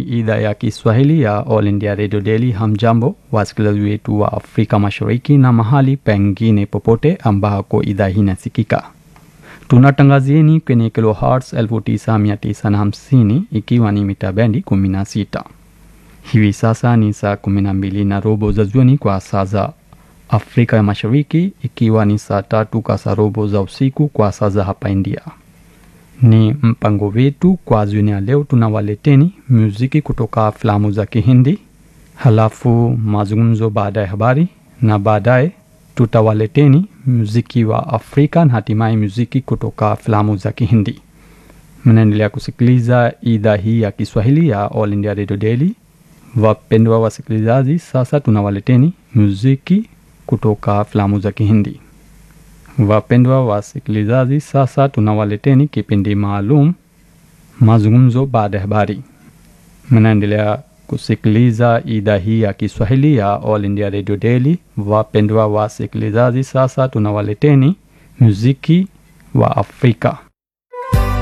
idhaa ya Kiswahili ya All India Radio Daily. Hamjambo wasikilizaji wetu wa Afrika Mashariki na mahali pengine popote ambako idhaa hii inasikika. Tunatangazieni kwenye kilohertz 9950 ikiwa ni mita bendi 16. Hivi sasa ni saa 12 na robo za jioni kwa saa za Afrika ya Mashariki, ikiwa ni saa tatu kasarobo za usiku kwa saa za hapa India. Ni mpango wetu kwa jioni ya leo, tunawaleteni muziki kutoka filamu za Kihindi, halafu mazungumzo baada ya habari, na baadaye tutawaleteni muziki wa Afrika na hatimaye muziki kutoka filamu za Kihindi. Mnaendelea kusikiliza idhaa hii ya Kiswahili ya All India Radio Daily. Wapendwa wasikilizaji, sasa tunawaleteni muziki kutoka filamu za Kihindi. Wapendwa wasikilizaji, sasa tunawaleteni kipindi maalum mazungumzo baada ya habari. Mnaendelea kusikiliza idhaa hii ya Kiswahili ya All India Radio Daily. Wapendwa wasikilizaji, sasa tunawaleteni muziki wa Afrika.